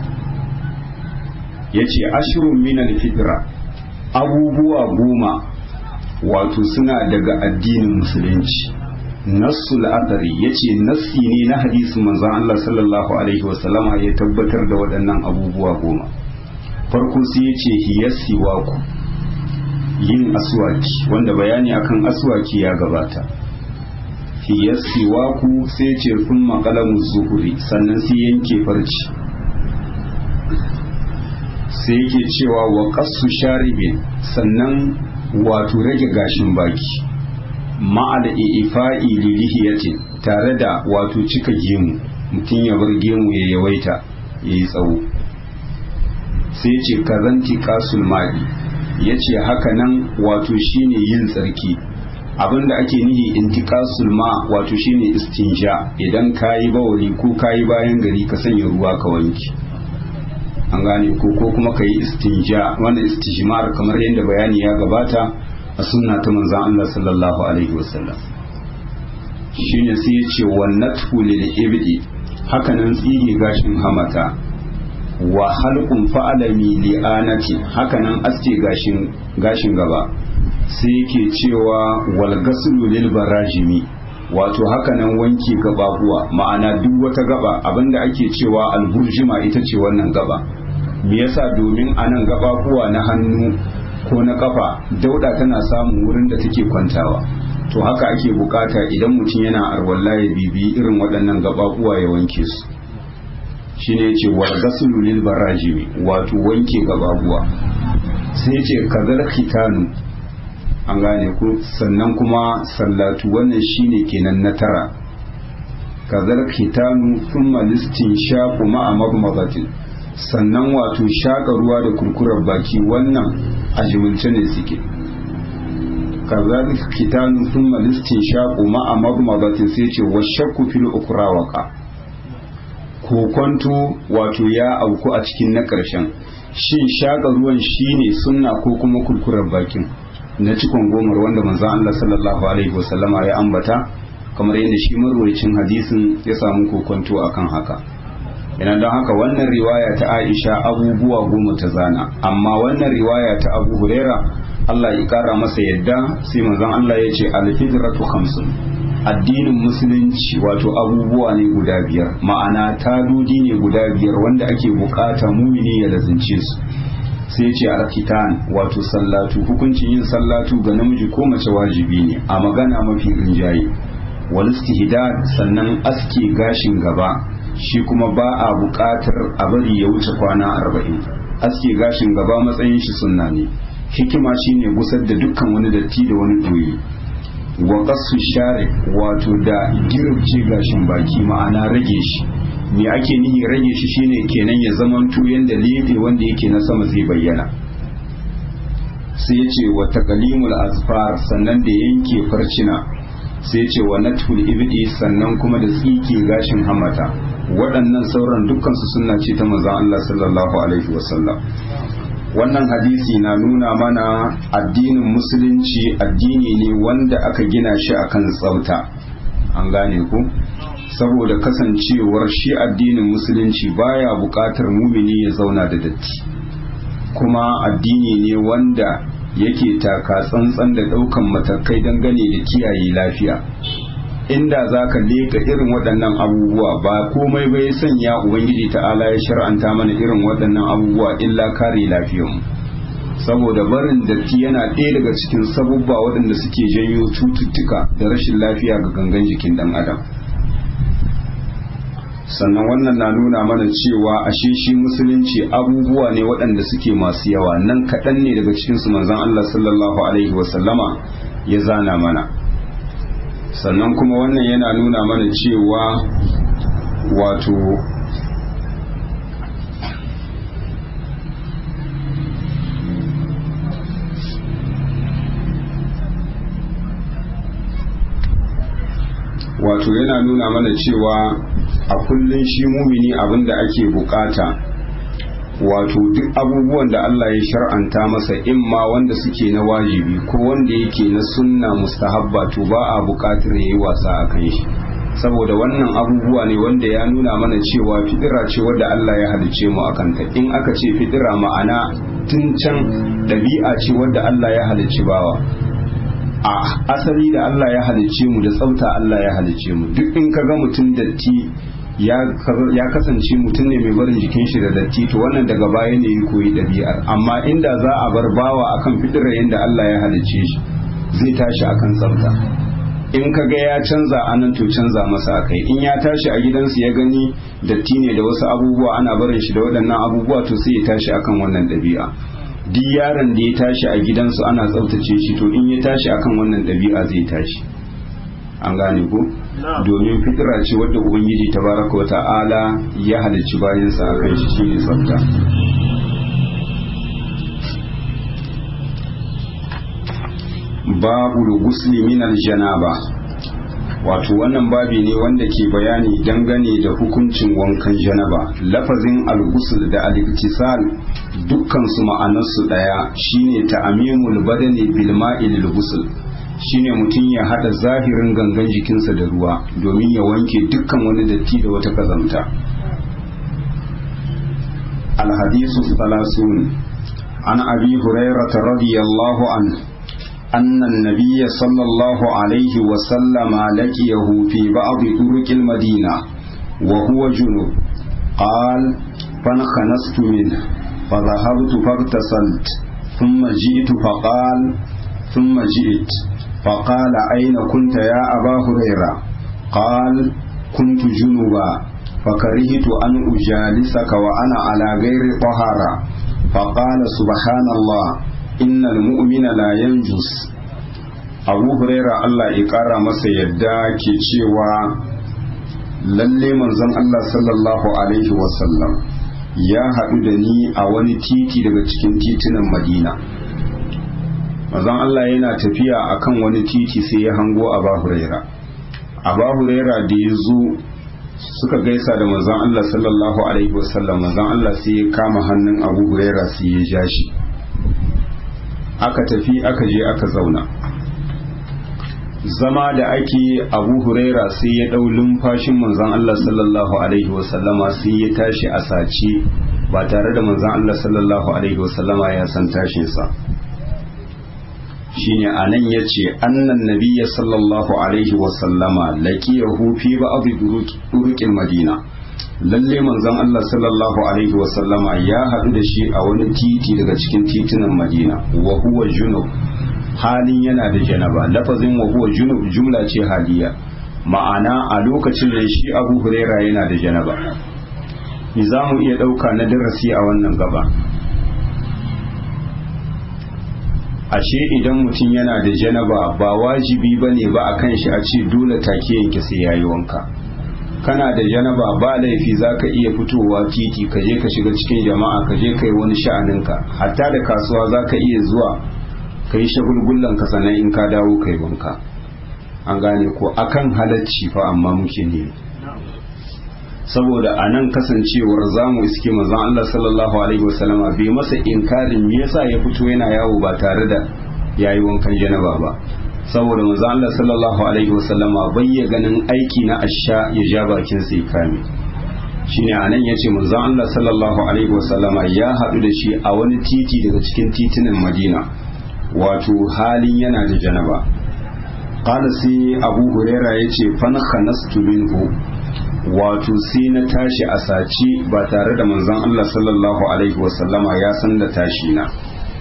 yace ashrun min al fitra abubuwa goma wato suna daga addinin musulunci nassul adari yace nassi ne na hadisin manzon Allah sallallahu alaihi wasallama ya tabbatar da waɗannan abubuwa goma farko sai yace hiyasiwaku yin aswaki wanda bayani akan aswaki ya gabata hiya siwaku sai ce kun makalamu zuhuri sannan sai yanke farci sai yake cewa wa kasu sharibin sannan wato rage gashin baki ma'al ifa'i lilihiyatin tare da wato cika gemu mutum ya bar gemu ya yawaita ya yi tsawo sai ce kazanti kasul ma'i ya ce haka nan wato shine yin tsarki abinda ake nihi intikasul ma wato shine istinja idan kayi bawali ko kayi bayan gari ka sanya ruwa ka wanki an gane ko ko kuma ka yi istinja wannan istijmar kamar yadda bayani ya gabata a sunna ta manzon Allah sallallahu alaihi wasallam shine sai ya ce wannatu lil ibdi haka nan tsige gashin hamata wa halqun fa'alami li'anati haka nan aske gashin gashin gaba sai yake cewa wal gaslu lil barajimi wato haka nan wanke gababuwa ma'ana duk wata gaba abinda ake cewa alburjima ita ce wannan gaba me yasa domin anan gababuwa na hannu ko na kafa dauda tana samun wurin da take kwantawa to haka ake bukata idan mutum yana arwalla ya bibi irin waɗannan gababuwa ya wanke su shine yace wal gaslu lil barajimi wato wanke gababuwa sai yace kazal khitanu an gane ku sannan kuma sallatu wannan shine kenan na tara kazal khitanu thumma listin shaqu ma'a magmadatin sannan wato shaka ruwa da kurkurar baki wannan a jimilce ne suke kazal khitanu thumma listin shaqu ma'a magmadatin sai ce wa shakku fil ukrawaka kokonto wato ya auku a cikin na ƙarshen shin shaka ruwan shine sunna ko kuma kurkurar bakin na cikon gomar wanda manzon Allah sallallahu alaihi wasallama ya ambata kamar yadda shi marwayacin hadisin ya samu kokonto akan haka yana don haka wannan riwaya ta Aisha abubuwa goma ta zana amma wannan riwaya ta Abu Huraira Allah ya kara masa yadda sai manzon Allah ya ce al-fitratu khamsun addinin musulunci wato abubuwa ne guda biyar ma'ana tadodi ne guda biyar wanda ake bukata mumini ya lazince su sai ce alkitan wato sallatu hukuncin yin sallatu ga namiji ko mace wajibi ne a magana mafi rinjaye wal istihdad sannan aske gashin gaba shi kuma ba a buƙatar a bari ya wuce kwana arba'in aske gashin gaba matsayin shi sunna ne hikima shine gusar da dukkan wani datti da wani doyi wa qasu share wato da girce gashin baki ma'ana rage shi me ake nihi rage shi shine kenan ya zamanto yanda lebe wanda yake na sama zai bayyana sai ya ce wa taqlimul azfar sannan da yanke farcina sai ya ce wa natul ibdi sannan kuma da tsike gashin hamata waɗannan sauran dukkan su sunna ce ta manzon Allah sallallahu alaihi wasallam wannan hadisi na nuna mana addinin musulunci addini ne wanda aka gina shi akan tsafta an gane ku saboda kasancewar shi addinin musulunci baya buƙatar mumini ya zauna da datti kuma addini ne wanda yake taka tsantsan da ɗaukan matakai dangane da kiyaye lafiya inda za ka leka irin waɗannan abubuwa ba komai bai sanya ubangiji ta'ala ya shar'anta mana irin waɗannan abubuwa illa kare lafiyarmu saboda barin datti yana ɗaya daga cikin sabubba waɗanda suke janyo cututtuka da rashin lafiya ga gangan jikin ɗan adam sannan wannan na nuna mana cewa ashe shi musulunci abubuwa ne waɗanda suke masu yawa nan kaɗan ne daga cikinsu manzon Allah sallallahu alaihi wasallama ya zana mana sannan kuma wannan yana nuna mana cewa wato wato yana nuna mana cewa a kullum shi mumini abinda ake bukata wato duk abubuwan da Allah ya shar'anta masa imma wanda suke na wajibi ko wanda yake na sunna mustahabba to ba a bukatar yayi wasa a kan shi saboda wannan abubuwa ne wanda ya nuna mana cewa fidira ce wadda Allah ya halice mu akan ta in aka ce fidira ma'ana tun can ɗabi'a ce wadda Allah ya halicci bawa a asali da Allah ya halicce mu da tsafta Allah ya halicce mu duk in ka ga mutum datti ya kasance mutum ne mai barin jikin shi da datti to wannan daga baya ne ya koyi ɗabi'ar amma inda za a bar bawa akan fitirar yadda Allah ya halicce shi zai tashi akan tsafta in ka ga ya canza anan to canza masa akai in ya tashi a gidansu ya gani datti ne da wasu abubuwa ana barin shi da waɗannan abubuwa to sai ya tashi akan wannan ɗabi'a duk yaron da ya tashi a gidansu ana tsaftace shi to in ya tashi akan wannan ɗabi'a zai tashi an gane ko domin fitira ce wadda ubangiji tabaraka wa ta'ala ya halicci bayansa a kan shi shine tsafta babu gusli min aljanaba wato wannan babi ne wanda ke bayani dangane da hukuncin wankan janaba lafazin al-ghusl da al-iktisal dukkan su ma'anarsu daya shine ta'amimul badani bil ma'i lil ghusl shine mutum ya hada zahirin gangan jikinsa da ruwa domin ya wanke dukkan wani datti da wata kazamta alhadisu salasun an abi hurairata radiyallahu an أن النبي صلى الله عليه وسلم لقيه في بعض طرق المدينة وهو جنوب قال فانخنست منه فذهبت فاغتسلت ثم جئت فقال ثم جئت فقال أين كنت يا أبا هريرة قال كنت جنوبا فكرهت أن أجالسك وأنا على غير طهارة فقال سبحان الله إن المؤمن لا ينجس abu huraira Allah ya ƙara masa yadda ke cewa lalle manzon Allah sallallahu alaihi wasallam ya haɗu da ni a wani titi daga cikin titunan madina manzon Allah yana tafiya akan wani titi sai ya hango abu huraira abu huraira da ya zo suka gaisa da manzon Allah sallallahu alaihi wasallam manzon Allah sai ya kama hannun abu huraira sai ya ja shi aka tafi aka je aka zauna zama da ake abu huraira sai ya ɗau lumfashin manzon Allah sallallahu alaihi wasallama sai ya tashi a sace ba tare da manzon Allah sallallahu alaihi wasallama ya san tashinsa shine anan yace annan nabiyya sallallahu alaihi wasallama laqiyahu fi ba'd turuqil madina lalle manzon Allah sallallahu alaihi wasallama ya haɗu da shi a wani titi daga cikin titunan madina wa huwa junub halin yana da janaba lafazin wa huwa junub jumla ce haliya ma'ana a lokacin da shi abu huraira yana da janaba ni za mu iya ɗauka na darasi a wannan gaba ashe idan mutum yana da janaba ba wajibi ba ne ba a kan shi a ce dole take yanke sai yayi wanka kana da janaba ba laifi za ka iya fitowa titi ka je ka shiga cikin jama'a ka je ka yi wani sha'aninka hatta da kasuwa za ka iya zuwa ka yi shagulgullan ka sannan in ka dawo kai wanka an gane ko akan halacci fa amma muke ne saboda a nan kasancewar zamu iske manzon Allah sallallahu alaihi wasallama bai masa inkarin me yasa ya fito yana yawo ba tare da yayi wankan janaba ba saboda manzon Allah sallallahu alaihi wasallama bai ya ganin aiki na asha ya ja bakin sai kame shine anan yace manzon Allah sallallahu alaihi wasallama ya haɗu da shi a wani titi daga cikin titunan Madina wato halin yana da janaba qala sai abu huraira yace fan khanastu minhu wato sai na tashi a saci ba tare da manzon Allah sallallahu alaihi wasallama ya san da tashi na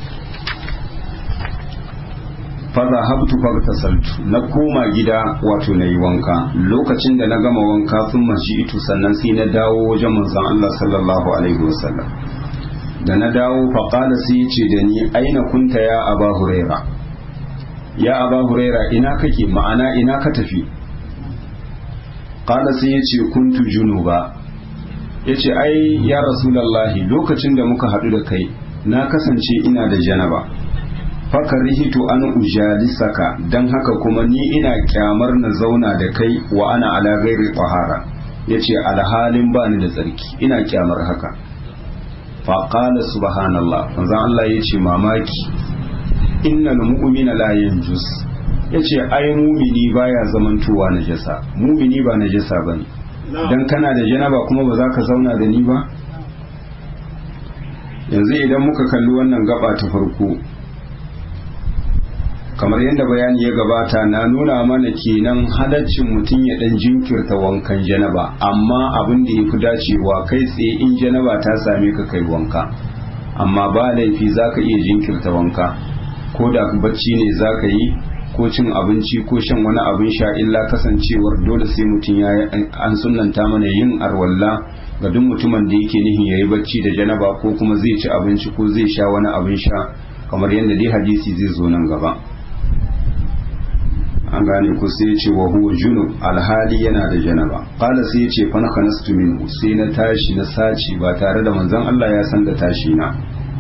fara habtu saltu na koma gida wato na yi wanka lokacin da na gama wanka sun mashi itu sannan sai na dawo wajen manzon Allah sallallahu alaihi wasallam da na dawo faƙala sai ya ce da ni aina kunta ya aba huraira ya aba huraira ina kake ma'ana ina ka tafi ƙala sai ya ce kuntu junuba ya ce ai ya rasulallahi lokacin da muka haɗu da kai na kasance ina da janaba fakarihitu an ujalisaka don haka kuma ni ina kyamar na zauna da kai wa ana ala gairi tahara yace alhalin bani da tsarki ina kyamar haka faƙala subhanallah manzon Allah ya ce mamaki innal mu'mina la yanjus ya ce ai mumini baya zamantowa najasa mumini ba najasa bane dan kana da janaba kuma ba za ka zauna da ni ba yanzu idan muka kalli wannan gaba ta farko kamar yadda bayani ya gabata na nuna mana kenan halaccin mutum ya dan jinkirta wankan janaba amma abin da ya fi dacewa kai tsaye in janaba ta same ka kai wanka amma ba laifi za ka iya jinkirta wanka ko da bacci ne za ka yi ko cin abinci ko shan wani abin sha illa kasancewar dole sai mutum ya an sunanta mana yin arwalla ga duk mutumin da yake nihin ya yi bacci da janaba ko kuma zai ci abinci ko zai sha wani abin sha kamar yadda dai hadisi zai zo nan gaba an gane ku sai ce wa huwa junub alhali yana da janaba qala sai ce fa nakanastu minhu sai na tashi na saci ba tare da manzon Allah ya san da tashi na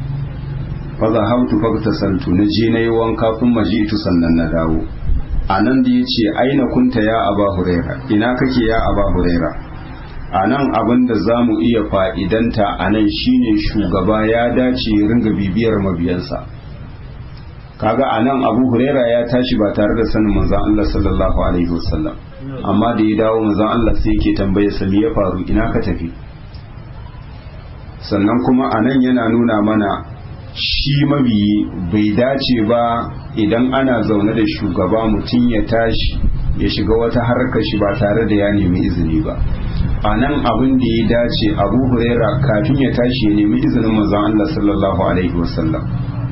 fa zahabtu faktasaltu na je nayi wanka kun majitu sannan na dawo anan da yace aina kunta ya aba huraira ina kake ya aba huraira anan abin da zamu iya fa'idanta anan shine shugaba ya dace ya ringa bibiyar mabiyansa kaga a nan abu huraira ya tashi ba tare da sanin manzan Allah sallallahu alaihi wasallam amma da ya dawo manzan Allah sai yake tambaye sa me ya faru ina ka tafi sannan kuma a nan yana nuna mana shi mabiyi bai dace ba idan ana zaune da shugaba mutum ya tashi ya shiga wata harkar shi ba tare da ya nemi izini ba a nan abin da ya dace abu huraira kafin ya tashi ya nemi izinin manzan Allah sallallahu alaihi wasallam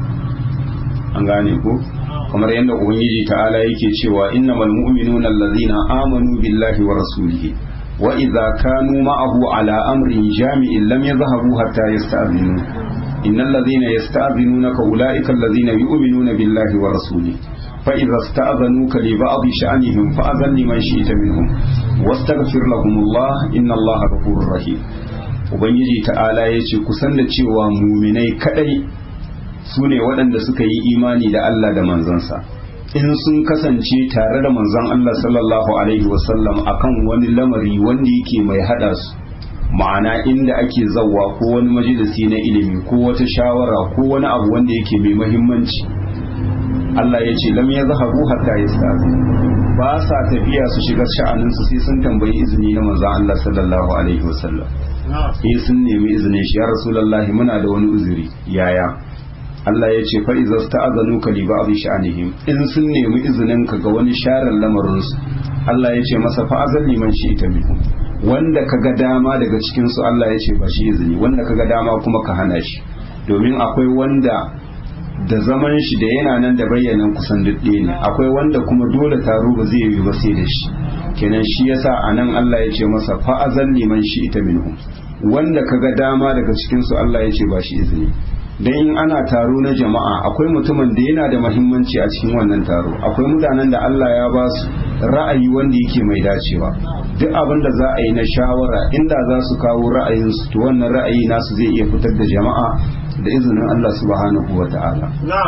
an gane ko kamar yadda ubangiji ta'ala yake cewa innamal mu'minuna allazina amanu billahi wa rasulihi wa idza kanu ma'ahu ala amrin jami'in lam yadhhabu hatta yasta'zinu innal ladzina yasta'zinunaka ulaika allazina yu'minuna billahi wa rasulihi fa idza sta'zanuka li ba'd sha'nihim fa'zan liman shi'ta minhum wastaghfir lahumullah innallaha ghafurur rahim ubangiji ta'ala yace kusan da cewa muminai kadai su ne waɗanda suka yi imani da Allah da manzansa in sun kasance tare da manzon Allah sallallahu alaihi wasallam akan wani lamari wanda yake mai hada su ma'ana inda ake zawwa ko wani majalisi na ilimi ko wata shawara ko wani abu wanda yake mai mahimmanci Allah ya ce lam yazhabu hatta yastazi ba sa tafiya su shiga sha'anin su sai sun tambayi izini na manzon Allah sallallahu alaihi wasallam eh sun nemi izinin shi ya rasulullahi muna da wani uzuri yaya Allah ya ce fa'iza ta azanu ka li ba'd sha'anihim in sun nemi izinin ka ga wani sharar lamarin su Allah ya ce masa fa azan liman shi ita bihu wanda ka ga dama daga cikin su Allah ya ce ba shi izini wanda ka ga dama kuma ka hana shi domin akwai wanda da zaman shi da yana nan da bayyanan kusan dudde ne akwai wanda kuma dole taro ba zai yi ba sai da shi kenan shi yasa anan Allah ya ce masa fa azan liman shi ita minhum wanda ka ga dama daga cikin su Allah ya ce ba shi izini dan in ana taro na jama'a akwai mutumin da yana da mahimmanci a cikin wannan taro akwai mutanen da Allah ya ba su ra'ayi wanda yake mai dacewa duk abin da za a yi na shawara inda za su kawo ra'ayinsu to wannan ra'ayi nasu zai iya fitar da jama'a da izinin Allah subhanahu wa ta'ala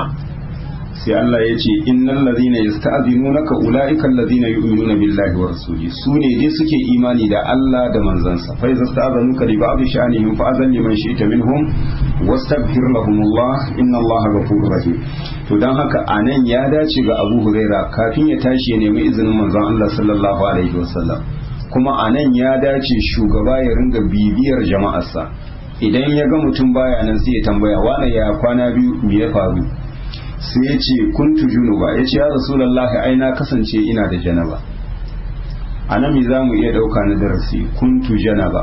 sai Allah ya ce innal ladhina yasta'dhinunaka ulaika alladhina yu'minuna billahi wa rasuli su ne dai suke imani da Allah da manzansa fa iza sta'dhanuka li ba'd sha'nihim fa azan liman shi'ta minhum wastaghfir lahumullah inna Allah ghafurur rahim to dan haka anan ya dace ga Abu Huraira kafin ya tashi ya nemi izinin manzon Allah sallallahu alaihi wasallam kuma anan ya dace shugaba ya ringa bibiyar jama'arsa idan ya ga mutum baya nan sai ya tambaya wane ya kwana biyu me ya faru sai ya ce kuntu junuba ya ce ya rasulallahi ai na kasance ina da janaba a nan me za mu iya ɗauka na darasi kuntu janaba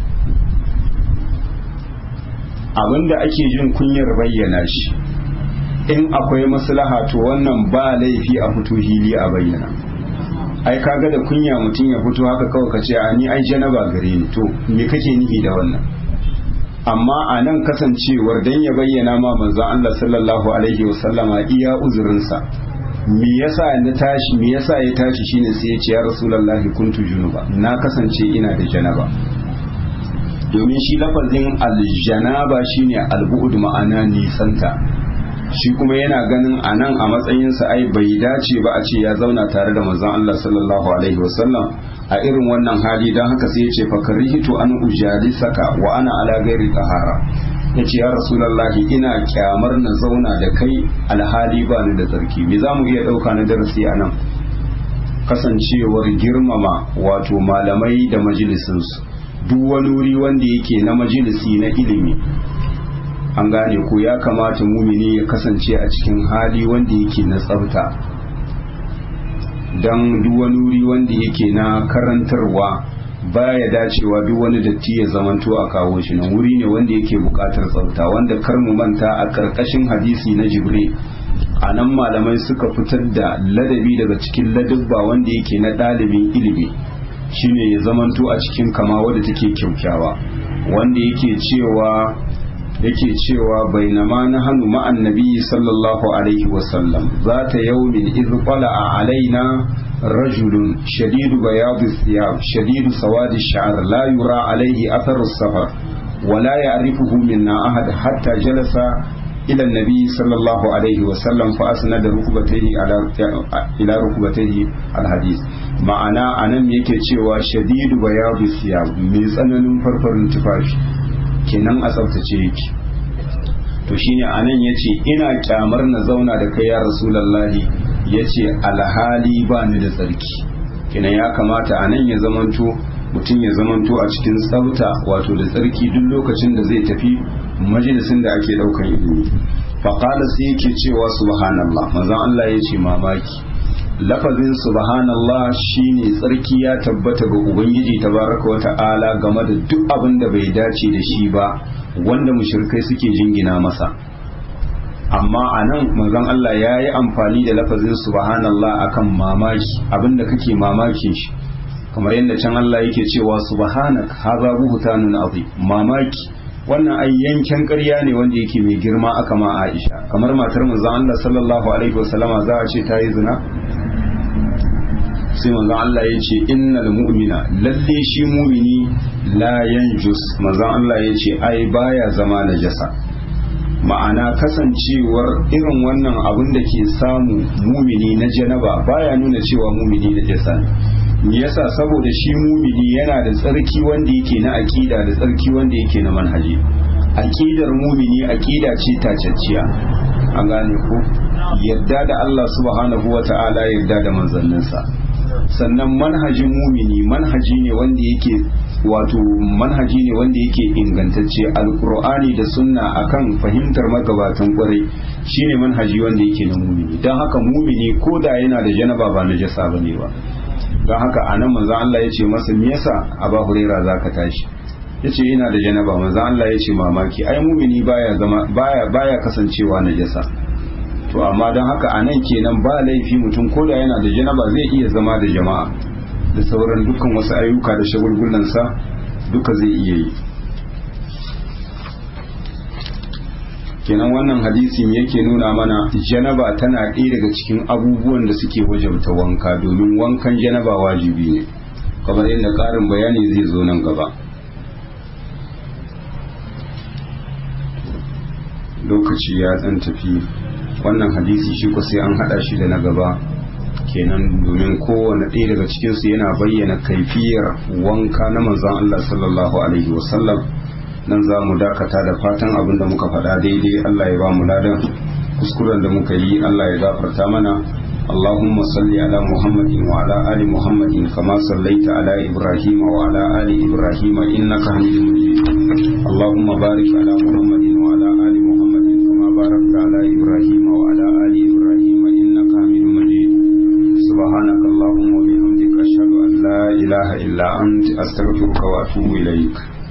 abinda ake jin kunyar bayyana shi in akwai maslaha to wannan ba laifi a fito hili a bayyana ai kaga da kunya mutum ya fito haka kawai ka ce a ni ai janaba gare ni to me kake nufi da wannan amma a nan kasancewar dan ya bayyana ma manzon Allah sallallahu alaihi wasallama iya uzurinsa me yasa na tashi me yasa ya tashi shine sai ya ce ya rasulullahi kuntu junuba na kasance ina da janaba domin shi lafazin aljanaba shine albu'ud ma'ana nisanta shi kuma yana ganin a nan a matsayinsa ai bai dace ba a ce ya zauna tare da manzon Allah sallallahu alaihi wasallam a irin wannan hali don haka sai ya ce fakarihitu an ujalisaka wa ana ala gairi tahara ya ce ya rasulallahi ina kyamar na zauna da kai alhali ba ni da tsarki me za mu iya ɗauka na darasi a nan kasancewar girmama wato malamai da majalisinsu duk wani wuri wanda yake na majalisi na ilimi an gane ko ya kamata mumini ya kasance a cikin hali wanda yake na tsafta don duk wani wuri wanda yake na karantarwa baya dacewa duk wani datti ya zamanto a kawo shi nan wuri ne wanda yake bukatar tsafta wanda kar mu manta a karkashin hadisi na jibril a nan malamai suka fitar da ladabi daga cikin ladabba wanda yake na ɗalibin ilimi shine ya zamanto a cikin kama wadda take kyaukyawa wanda yake cewa yake cewa bainama na hannu ma'an nabi sallallahu alaihi wasallam za ta yaumin iz a alaina rajulun shadidu bayadu thiyab shadidu sawadi sha'r la yura alaihi atharu safar ولا يعرفه منا أحد حتى جلس إلى النبي صلى الله عليه وسلم فأسند ركبتيه على إلى ركبتيه الحديث ma'ana anan yake cewa shadidu bayadu siyab mai tsananin farfarin tufafi kenan a tsaftace yake to shine anan yace ina kyamar na zauna da kai ya rasulullahi yace alhali ba ni da tsarki kenan ya kamata anan ya zamanto mutum ya zamanto a cikin tsafta wato da tsarki duk lokacin da zai tafi majalisin da ake daukan ilimi faqala sai yake cewa subhanallah manzon Allah yace mamaki lafazin subhanallah shine tsarki ya tabbata ga ubangiji tabaraka wa ta'ala game da duk abin da bai dace da shi ba wanda mushrikai suke jingina masa amma a nan manzon Allah ya yi amfani da lafazin subhanallah akan mamaki abinda kake mamakin shi kamar yadda can Allah yake cewa subhanak haza buhtanun azim mamaki wannan ai yanken ƙarya ne wanda yake mai girma aka ma Aisha kamar matar manzon Allah sallallahu alaihi wasallama za a ce ta yi zina sai manzon Allah ya ce innal mu'mina lalle shi mumini la yanjus manzon Allah ya ce ai baya zama najasa ma'ana kasancewar irin wannan abin da ke samu mumini na janaba baya nuna cewa mumini najasa ne me yasa saboda shi mumini yana da tsarki wanda yake na aqida da tsarki wanda yake na manhaji aqidar mumini aqida ce tacacciya an gane ko yadda da Allah subhanahu wata'ala yadda da manzanninsa sannan manhajin mumini manhaji ne wanda yake wato manhaji ne wanda yake ingantacce alkur'ani da sunna akan fahimtar magabatan kwarai shine manhaji wanda yake na mumini don haka mumini ko da yana da janaba ba na jasa bane ba don haka anan manzon Allah ya ce masa me yasa aba huraira zaka tashi yace ina da janaba manzon Allah ya ce mamaki ai mumini baya zama baya baya kasancewa na jasa to amma don haka a nan kenan ba laifi mutum ko da yana da janaba zai iya zama da jama'a da sauran dukkan wasu ayyuka da shagulgulansa duka zai iya yi kenan wannan hadisin yake nuna mana janaba tana ɗaya daga cikin abubuwan da suke wajabta wanka domin wankan janaba wajibi ne kamar yadda ƙarin bayani zai zo nan gaba lokaci ya ɗan tafi wannan hadisi shi ko sai an hada shi da na gaba kenan domin kowane ɗaya daga cikinsu yana bayyana kaifiyar wanka na manzon Allah sallallahu alaihi wasallam nan za mu dakata da fatan abin da muka faɗa daidai Allah ya ba mu ladan kuskuren da muka yi Allah ya gafarta mana اللهم صل على محمد وعلى آل محمد كما صليت على إبراهيم وعلى آل إبراهيم إنك حميد مجيد اللهم بارك على محمد وعلى آل محمد كما باركت على إبراهيم وعلى آل إبراهيم إنك حميد مجيد سبحانك اللهم وبحمدك أشهد أن لا إله إلا أنت أستغفرك وأتوب إليك